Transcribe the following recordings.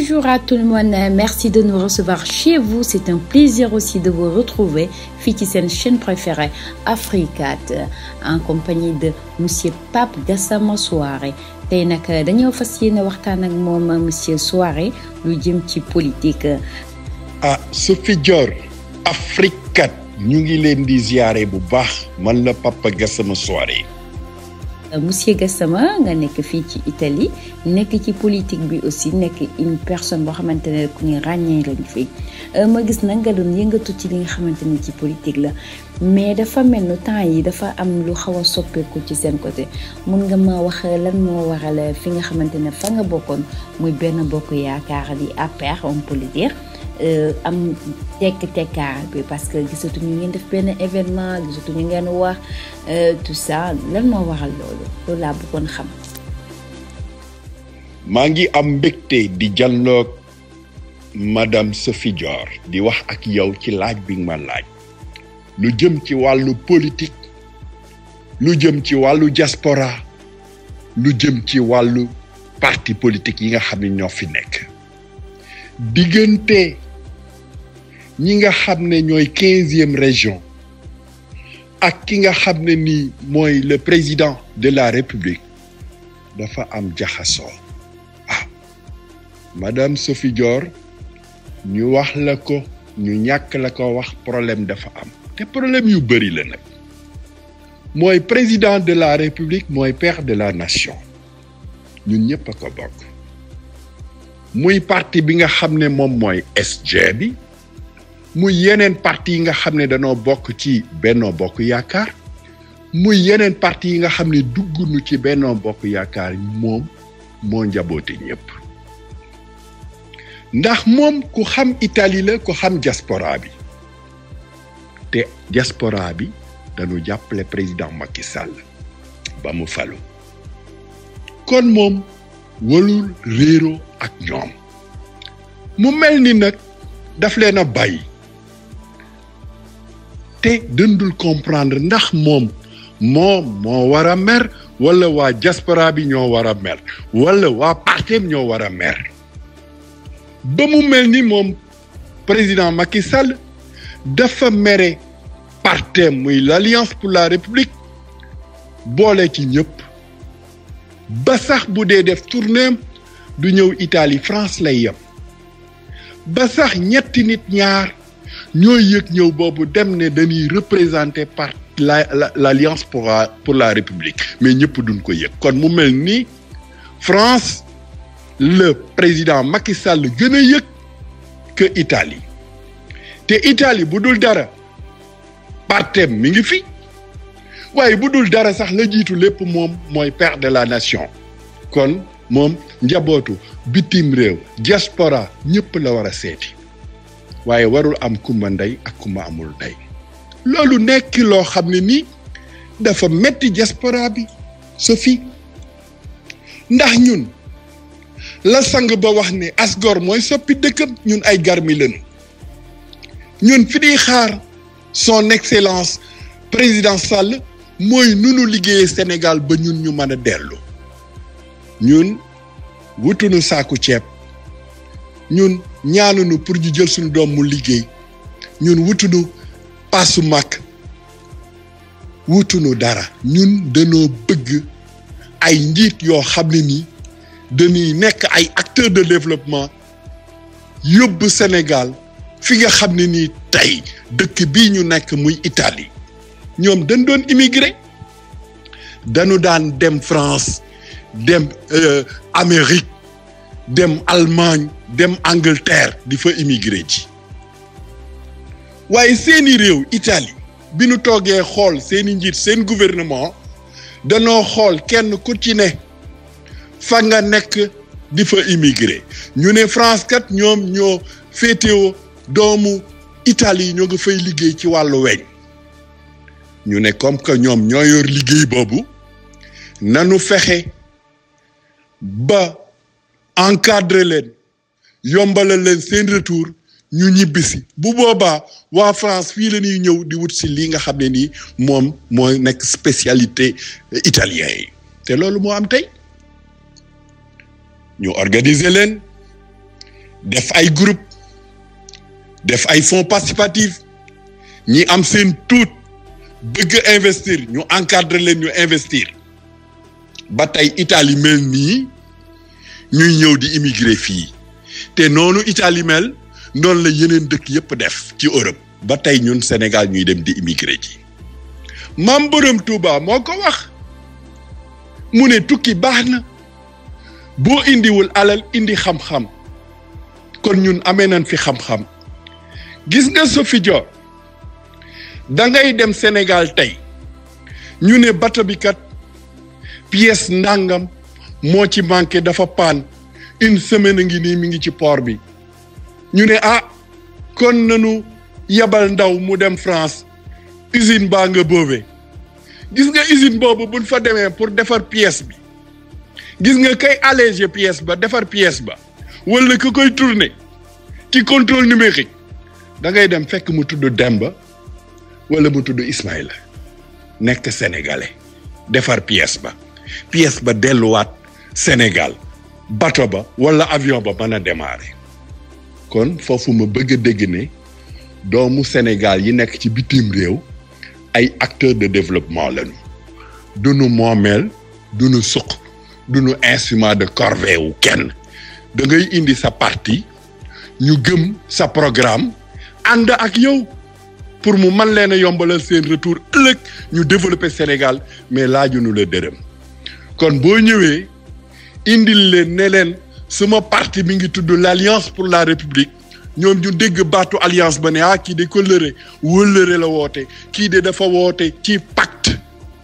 Bonjour à tout le monde, merci de nous recevoir chez vous. C'est un plaisir aussi de vous retrouver fii ci seen chaîne préférée Africat en compagnie de monsieur Pape Gassama Souaré tey nag dañoo fas yéene waxtaan ak moom monsieur Souaré lu jëm ci politique. ah Sophie Dior Africat ñu ngi leen di ziare bu baax man la Papa Gassama Souaré. monsieur Gassama nga nekk fii ci Italie nekk ci politique bi aussi nekk une personne boo xamante ne ku ñu ràññee lañ fi ma gis nag nga doon yëngatu ci li nga xamante ni ci politique la mais dafa mel ni temps yi dafa am lu xaw a soppeeku ci seen côté mun nga ma wax lan moo waral fi nga xamante ne fa nga bokkoon muy benn bokk yaakaar di APR on peut le dire am tekk tekkaar bi parce que gisatuñu ngeen def benn événement gisatuñu ngeen wax tout ça lan moo waral loolu loolu laa bëggoon xam. maa ngi am mbégte di jàlloog madame Sophie Dior di wax ak yow ci laaj bi nga ma laaj lu jëm ci wàllu politique lu jëm ci wàllu diaspora lu jëm ci wàllu parti politique yi nga xam ne ñoo fi nekk diggante ñi nga xam ne ñooy quinzième région ak ki nga xam ne nii mooy le président de la république dafa am jaxasoo ah madame Sophie Dior ñu wax la ko ñu ñàkk la ko wax problème dafa am te problème yu bëri la nag mooy président de la république mooy père de la nation ñun ñëpp a ko bokk muy parti bi nga xam ne moom mooy SG bi muy yeneen parti yi nga xam ne danoo bokk ci Benno Bokk Yaakaar muy yeneen parti yi nga xam ne dugg nu ci Benno Bokk Yaakaar moom moo njaboote ñëpp ndax moom ku xam Italie la ku xam diaspora bi te diaspora bi dañu jàppale président Macky Sall ba mu falu kon moom walul réero ak ñoom mu mel ni nag daf leen a bàyyi te dëndul comprendre ndax moom moom moo war a mer wala waa diaspora bi ñoo war a mer wala waa partem ñoo war a mer ba mu mel ni moom président Macky Sall dafa mere partem muy l'Alliance pour la République boole ci ñëpp ba sax bu dee def tournéem du ñëw Italie France lay yem ba sax ñetti nit ñaar ñooy yëg ñëw boobu dem ne dañuy représenter par la l'alliance pour la pour la république mais ñëpp duñ ko yëg kon mu mel ni France le président Macky Sall gën a yëg que Italie te Italie bu dul dara partem mi ngi fi waaye bu dul dara sax la jiitu lépp moom mooy père de la nation kon moom njabootu bitim réew diaspora ñëpp la war a seeti waaye warul am kumba ndey ak kumba amul ndey loolu nekk loo xam ne nii dafa metti diaspora bi Sophie ndax ñun la sang ba wax ne asgor mooy soppi dëkkam ñun ay garmi lañu ñun fi di xaar son excellence président Sall mooy nunu liggéeyee Sénégal ba ñun ñu mën a dellu ñun wutunu saaku ceeb ñun ñaanunu pour ñu jël suñu doom mu liggéey ñun wutunu paasu màkk wutunu dara ñun dañoo bëgg ay njiit yoo xam ne nii dañuy nekk ay acteurs de développement yóbbu Sénégal fi nga xam ne nii tey dëkk bii ñu nekk muy Italie ñoom dañ doon immigré dañu daan dem France dem Amérique dem Allemagne dem Angleterre di fa immigré ji waaye seeni réew Italie bi nu toogee xool seeni njiit seen gouvernement danoo xool kenn ku ci ne fa nga nekk di fa immigré ñu ne France kat ñoom ñoo féetewoo doomu Italie ñoo nga fay liggéey ci wàllu weñ ñu ne comme que ñoom ñoo yor liggéey boobu nanu fexe ba encadrer leen yombalal leen seen retour ñu ñibbisi bu boobaa waa France fii la ñuy ñëw di wut si lii nga xam ne nii moom mooy nekk spécialité italien yi te loolu moo am tey ñu organiser leen def ay groupe def ay fonds participatifs ñi am seen tuut bëgg investir ñu encadrer leen ñu investir ba tey Italie mel nii ñuy ñëw di immigré fii te noonu Italie mel noonu la yeneen dëkk yépp def ci Europe ba tey ñun Sénégal ñuy dem di immigré ji maam Borom Touba moo ko wax mu ne tukki baax na boo indiwul alal indi xam-xam kon ñun amee nañ fi xam-xam gis nga Sophie Dior da ngay dem Sénégal tey ñu ne bato bi kat pièce ndàngam moo ci manqué dafa paan une semaine a ngi nii mi ngi ci port bi ñu ne ah kon nanu yabal ndaw mu dem France usine baa nga boobee gis nga usine boobu buñ fa demee pour defar pièce bi gis nga kay alléger pièce ba defar pièce ba wala ka koy tourner ci contrôle numérique da ngay dem fekk mu tudd Demba wala mu tudd Ismaïla nekk sénégalais defar pièce ba pièce ba delluwaat Sénégal bato ba wala avion ba mën a démarrer kon foofu ma bëgg a dégg ne doomu Sénégal yi nekk ci bitim réew ay acteurs de développement lañu duñu moomeel duñu suq duñu instrument de corvée wu kenn da ngay indi sa parti ñu gëm sa programme ànd ak yow pour mu man leen a yombalal seen retour ëllëg ñu développer Sénégal mais laajuñu la dërëm kon boo ñëwee indil leen ne leen suma parti mi ngi tudd l'Alliance pour la République ñoom ñu dégg baatu alliance ba ne ah kii de kóllëre wóllëre la woote kii de dafa woote ci pacte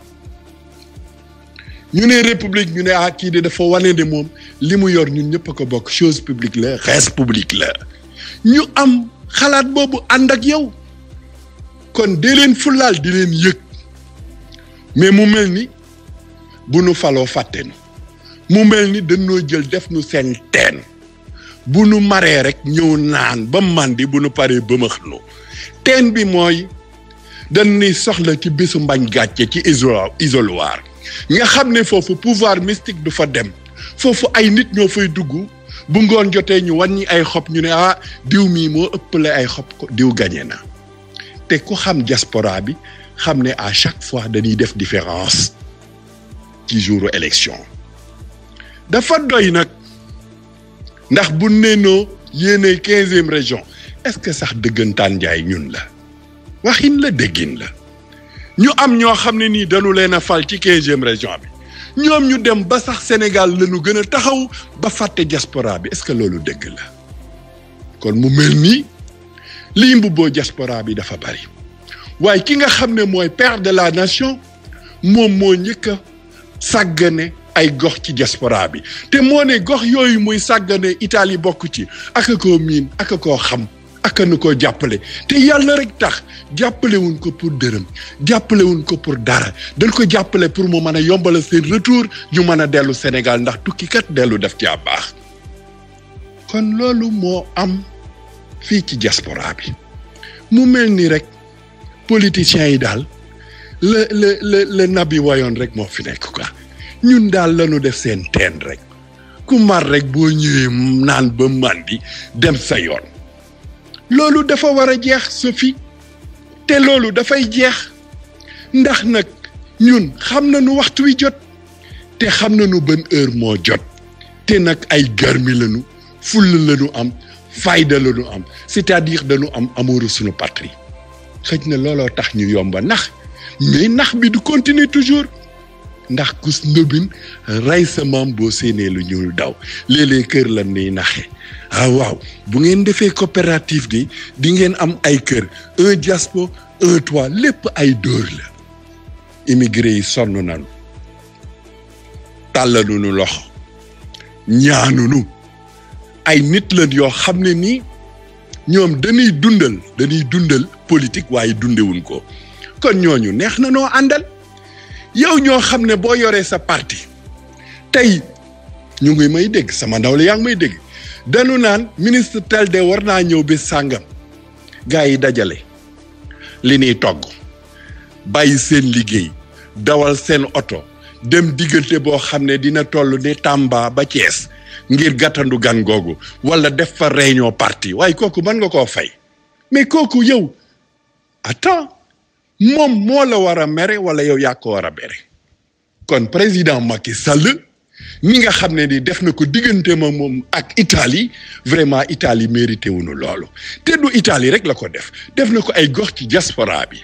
ñu ne république ñu ne ah kii de dafa wane de moom li mu yor ñun ñëpp a ko bokk chose publique la res publique la ñu am xalaat boobu ànd ak yow kon dee leen fulaal di leen yëg mais mu mel ni bu nu faloo fàtte nu mu mel ni dañoo jël def nu seen teen bu nu maree rek ñëw naan ba màndi bu nu paree bëmax nu teen bi mooy dañuy soxla ci bésu mbañ gàcce ci iso isoloir nga xam ne foofu pouvoir mystique du fa dem foofu ay nit ñoo fay dugg bu ngoon jotee ñu wàññi ay xob ñu ne ah diw mii moo ëppale ay xob ko diw gañe na te ku xam diaspora bi xam ne à chaque fois dañuy def différence ci jouru élection dafa doy nag ndax bu neenoo yéene quinzième région est-ce que sax dëggantaan njaay ñun la waxin la déggin la ñu am ñoo xam ne nii dañu leen a fal ci quinzième région bi ñoom ñu dem ba sax Sénégal la ñu gën a taxaw ba fàtte diaspora bi est-ce que loolu dëgg la kon mu mel nii lii mbubboo diaspora bi dafa bari waaye ki nga xam ne mooy père de la nation moom moo njëkk a sàggane ay gox ci diaspora bi te moo ne gox yooyu muy sàggane Italie bokk ci aka koo miin aka koo xam aka nu koo jàppale te yàlla rek tax jàppalewuñ ko pour dërëm jàppalewuñ ko pour dara dañ ko jàppale pour mu mën a yombala seen retour ñu mën a dellu Sénégal ndax tukkikat dellu def ci a baax kon loolu moo am fii ci diaspora bi mu mel ni rek politiciens yi daal la la la la nabi wayoon rek moo fi nekk quoi ñun daal lañu def seen teen rek ku mar rek boo ñëwee naan ba màndi dem sa yoon loolu dafa war a jeex Sophie te loolu dafay jeex ndax nag ñun xam nañu waxtu wi jot te xam nañu ban heure moo jot te nag ay garmi lañu fulla lañu am fayda lañu am c'est-à-dire dañu am amouru suñu patrie xëj na looloo tax ñu yomba nax mais nax bi du continuer toujours ndax kus ndóbin rey sa maam boo séenee lu ñuul daw léeg-léeg kër lan niy naxe ah waaw bu ngeen defee coopérative di di ngeen am ay kër un diaspo un toit lépp ay dóor la immigré yi sonn nañu tàllalunu loxo ñaanunu ay nit lañ yoo xam ne nii ñoom dañuy dundal dañuy dundal politique waaye dundewuñ ko kon ñooñu neex na noo àndal yow ñoo xam ne boo yoree sa parti tey ñu ngi may dégg sama ndaw la yaa ngi may dégg dañu naan ministre tel de war naa ñëw bis sàngam gars yi dajale li ñuy togg bàyyi seen liggéey dawal seen oto dem diggante boo xam ne dina toll ne Tamba ba Thiès ngir gàttandu gan googu wala def fa réunion parti waaye kooku mën nga koo fay mais kooku yow attends moom moo la war a mere wala yow yaa ko war a mere kon président Macky Sall mi nga xam ne ni def na ko diggante ma moom ak Italie vraiment Italie mérité wuñu loolu te du Italie rek la ko def def na ko ay gox ci diaspora bi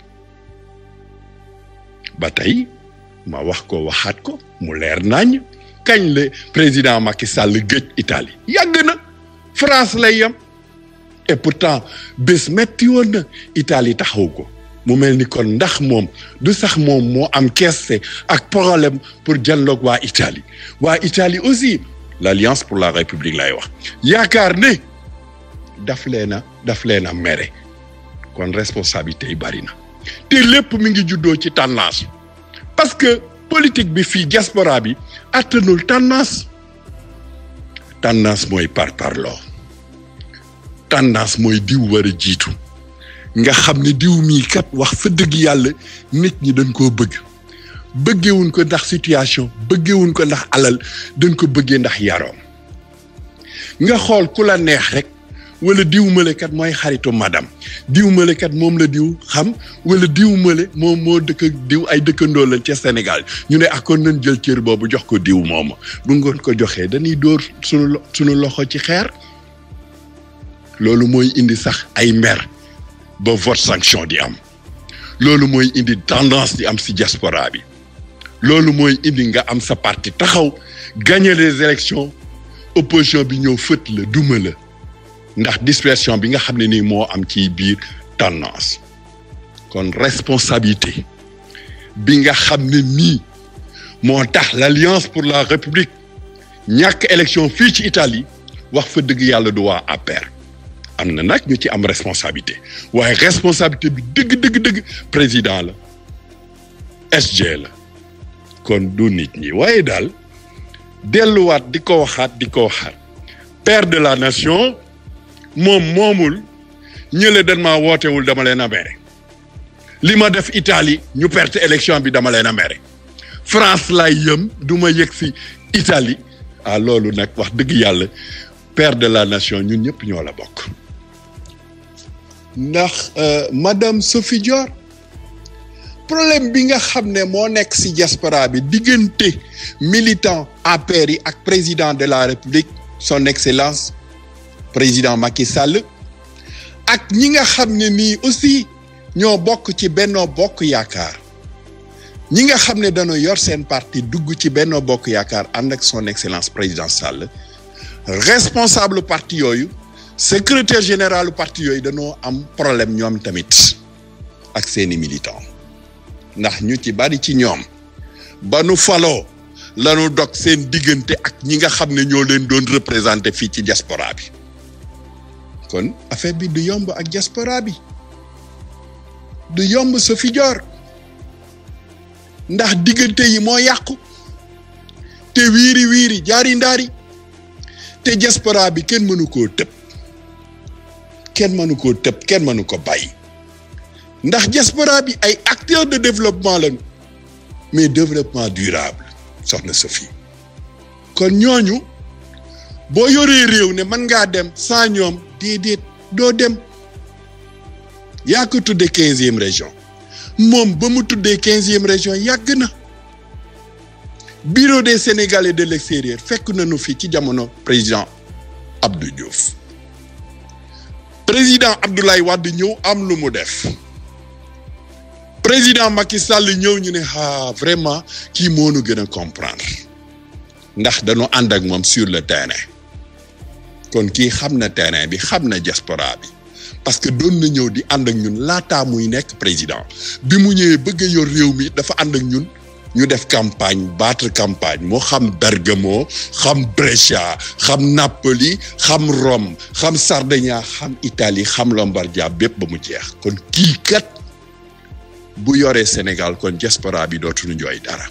ba tey ma wax ko waxaat ko mu leer nañ kañ la président Macky Sall gëj Italie yàgg na France lay yem et pourtant bés metti woon na Italie taxaw ko mu mel ni kon ndax moom du sax moom moo am keese ak problème pour dialogue waa Italie waa Italie aussi l'Alliance pour la République lay wax yaakaar ne daf leen a daf leen a mere kon responsabilité yi bari na te lépp mi ngi juddoo ci tendance parce que politique bi fii diaspora bi attanul tendance tendance mooy par parloo tendance mooy diw war a jiitu nga xam ne diw mii kat wax fa dëgg yàlla nit ñi dañ koo bëgg bëggewuñ ko ndax situation bëggewuñ ko ndax alal dañ ko bëggee ndax yaroom nga xool ku la neex rek wala diw male kat mooy xaritu madame diw male kat moom la diw xam wala diw male moom moo dëkk diw ay dëkkandoo lañ ca Sénégal ñu ne ak kon nañ jël cër boobu jox ko diw mooma bu ngoon ko joxee dañuy dóor sunu sunu loxo ci xeer loolu mooy indi sax ay mer ba vote sanction di am loolu mooy indi tendance di am si diaspora bi loolu mooy indi nga am sa parti taxaw gagner les élections opposition bi ñëw fët la duma la ndax dispersion bi nga xam ne nii moo am ci biir tendance kon responsabilité bi nga xam ne nii moo tax l'Alliance pour la République ñàkk élection fii ci Italie wax fa dëgg yàlla du waa APR am na nag ñu ci am responsabilité waaye responsabilité bi dëgg dëgg dëgg président la SG la kon du nit ñi waaye daal delluwaat di ko waxaat di ko waxaat père de la nation moom moomul ñële dañ maa wootewul dama leen a mere li ma def Italie ñu perte élection bi dama leen a mere France lay yëm du ma yëg si Italie ah loolu nag wax dëgg yàlla père de la nation ñun ñëpp ñoo la bokk ndax madame Sophie Dior problème bi nga xam ne moo nekk ci diaspora bi diggante militant APR yi ak président de la République son excellence président Macky Sall ak ñi nga xam ne nii aussi ñoo bokk ci Benno Bokk Yaakaar ñi nga xam ne dañoo yor seen parti dugg ci Benno Bokk Yaakaar ànd ak son excellence président Sall responsable parti yooyu secrétaire général parti yooyu dañoo am problème ñoom tamit ak seeni militant ndax ñu ci bari ci ñoom ba nu faloo lanu dog seen diggante ak ñi nga xam ne ñoo leen doon représenté fii ci diaspora bi kon affaire bi du yomb ak diaspora bi du yomb Sophie Dior ndax diggante yi moo yàqu te wiiri wiiri jaari ndaari te diaspora bi kenn mënu koo tëb kenn mënu koo tëb kenn mënu ko bàyyi ndax diaspora bi ay acteurs de développement lañu mais développement durable soxna Sophie kon ñooñu boo yoree réew ne mën ngaa dem sans ñoom déedéet doo dem yaa ko tuddee quinzième région moom ba mu tuddee quinzième région yàgg na bureau des sénégalais de l'extérieur fekk nañu fi ci jamono président Abdou Diouf président Abdoulaye Wade ñëw am lu mu def président Macky Sall ñëw ñu ne ah vraiment kii moo nu gën a comprendre ndax dañoo ànd ak moom sur le terrain kon kii xam na terrain bi xam na diaspora bi parce que doon na ñëw di ànd ak ñun laataa muy nekk président bi mu ñëwee bëgg a yor réew mi dafa ànd ak ñun ñu def campagne battre campagne moo xam Bergamo xam Brescia xam Napoli xam Rome xam Sardaigne xam Italie xam Lombardia bépp ba mu jeex kon kii kat bu yoree Sénégal kon diaspora bi dootuñu jooy dara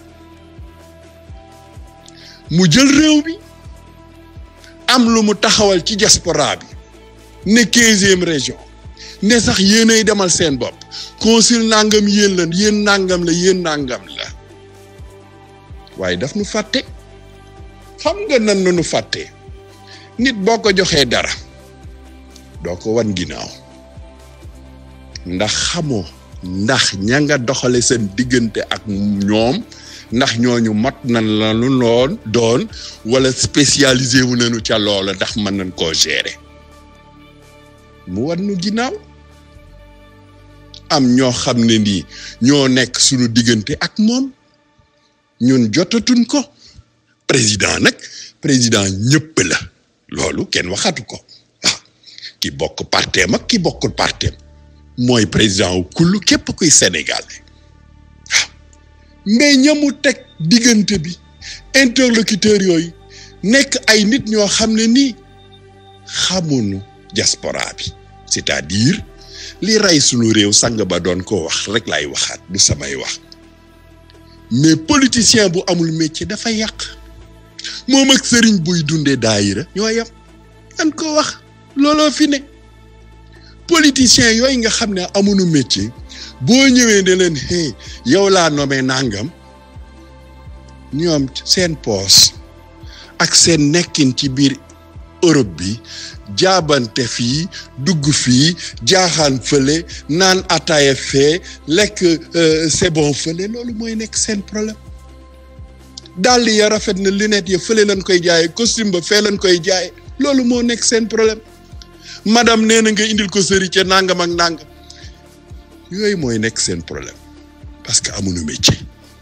mu jël réew bi am lu mu taxawal ci diaspora bi ne quinzième région ne sax yéenay demal seen bopp consul nangam yéen la yéen nangam la yéen nangam la waaye daf nu fàtte xam nga nan na nu fàtte nit boo ko joxee dara doo ko wan ginnaaw ndax xamoo ndax ña nga doxale seen diggante ak ñoom ndax ñooñu mat nañ la lu loon doon wala spécialisé wu nañu ca loola ndax mën nañ koo gérer mu wan nu ginnaaw am ñoo xam ne nii ñoo nekk suñu diggante ak moom ñun jotatuñ ko président nag président ñëpp la loolu kenn waxatu ko waaw ki bokk parteem ak ki bokkul parteem mooy président wu kullu képp kuy Sénégal waaw mais ñamu teg diggante bi interlocuteur yooyu nekk ay nit ñoo xam ne nii xamuñu diaspora bi c'est-à-dire li rey sunu réew sang ba doon ko wax rek lay waxaat du samay wax mais politicien bu amul métier dafa yàq moom ak sëriñ buy dundee daayira ñoo yem an ko wax looloo fi ne politicien yooyu nga xam ne amuñu métier boo ñëwee ne leen hey yow laa nommé nangam ñoom seen poos ak seen nekkin ci biir Europe bi jaabante fii dugg fii jaaxaan fële naan ataaya fee lekk c'est bon fële loolu mooy nekk seen problème dàll ya rafet na lunette ya fële lañ koy jaaye costume ba fee lañ koy jaaye loolu moo nekk seen problème madame nee na nga indil ko sëri ca nangam ak nangam yooyu mooy nekk seen problème parce que amuñu métier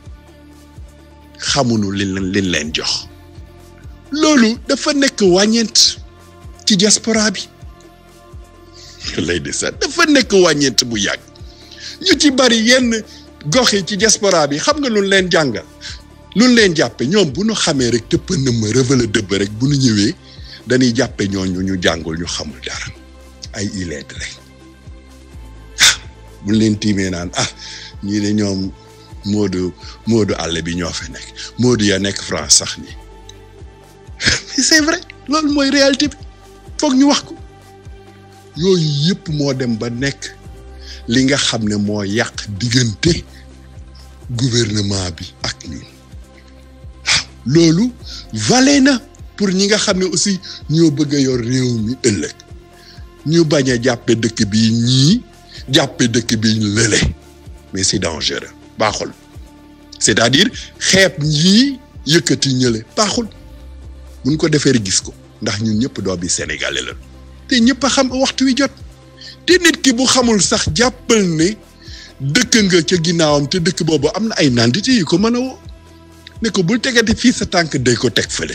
xamuñu liñ liñ leen jox loolu dafa nekk wàññeent ci diaspora bi lay de sax dafa nekk wàññeent bu yàgg ñu ci bari yenn gox yi ci diaspora bi xam nga lu leen jàngal lu leen jàppe ñoom bu ñu xamee rek tëpp na ma rëvala dëbb rek bu ñu ñëwee dañuy jàppe ñooñu ñu jàngul ñu xamul dara ay illettré ah buñ leen tiimee naan ah ñii de ñoom moodu moodu àll bi ñoo fi nekk moodu ya nekk France sax nii c'est vrai loolu mooy réalité bi foog ñu wax ko yooyu yëpp moo dem ba nekk li nga xam ne moo yàq diggante gouvernement bi ak ñun waaw loolu valé na pour ñi nga xam ne aussi ñoo bëgg a yor réew mi ëllëg ñu bañ a jàppe dëkk bi ñii jàppe dëkk bi lële mais c'est dangereux baaxul c'est-à-dire xeeb ñii yëkkati ñële baaxul buñ ko defee gis ko ndax ñun ñëpp doo bi sénégalais la te ñëpp a xam waxtu wi jot te nit ki bu xamul sax jàppal ne dëkk nga ca ginnaawam te dëkk boobu am na ay nandite yu ko mën a woo ne ko bul tegati fii sa tànk day ko teg fële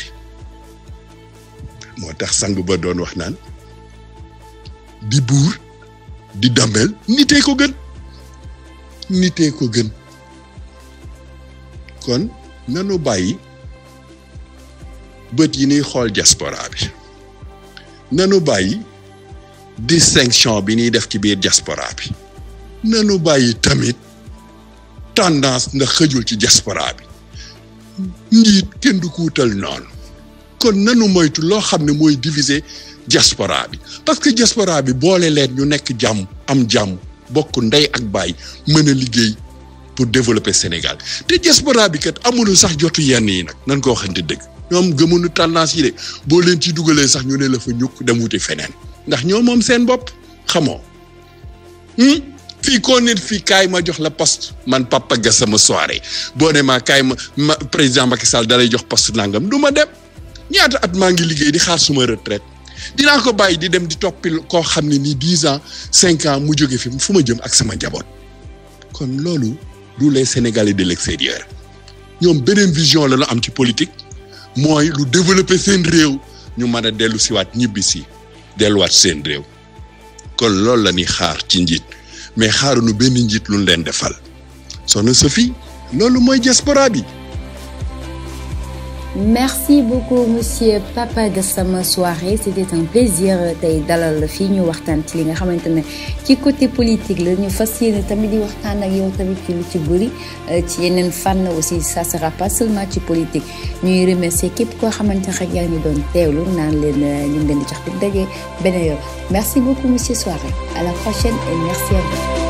moo tax sang ba doon wax naan di buur di damel nitee ko gën nitee ko gën kon nanu bàyyi bët yi ñuy xool diaspora bi nanu bàyyi distinction bi ñuy def ci biir diaspora bi nanu bàyyi tamit tendance ndax xëjul ci diaspora bi njiit kenn du ko wutal noonu kon nanu moytu loo xam ne mooy diviser diaspora bi parce que diaspora bi boole leen ñu nekk jàmm am jàmm bokk ndey ak baay mën a liggéey pour développer Sénégal te diaspora bi kat amul sax jotu yenn yi nag nan ko waxante dëgg ñoom gëmuñu tendance yi de boo leen ci dugalee sax ñu ne la fa ñukk dem wuti feneen ndax ñoo moom seen bopp xamoo fii koo nit fii kaay ma jox la poste man Papa Gassama soirée boo ne maa kaay ma ma président Macky Sall dalay jox poste nangam du ma dem ñaata at maa ngi liggéey di xaar suma retraite dinaa ko bàyyi di dem di toppi koo xam ne nii dix ans cinq ans mu jóge fi fu ma jëm ak sama njaboot kon loolu du les Sénégalais de l'extérieur ñoom beneen vision la ñu am ci politique mooy lu développer seen réew ñu mën a dellu siwaat ñibbi si delluwaat seen réew kon loolu la ñuy xaar ci njiit mais xaaruñu benn njiit lu leen defal soxna Sophie loolu mooy diaspora bi merci beaucoup monsieur Papa Gassama Soirée c'était un plaisir tey dalal la fii ñu waxtaan ci li nga xamante ne ci côté politique la ñu fas yéene tamit di waxtaan ak yow tamit ci lu ci bëri ci yeneen fànn aussi ça sera pas seulement ci politique ñuy remercier képp koo xamante ne rek yaa ngi doon teewlu naan leen ñu ngi leen di jox di daje beneen yoon merci beaucoup monsieur Soirée à la prochaine et merci à vous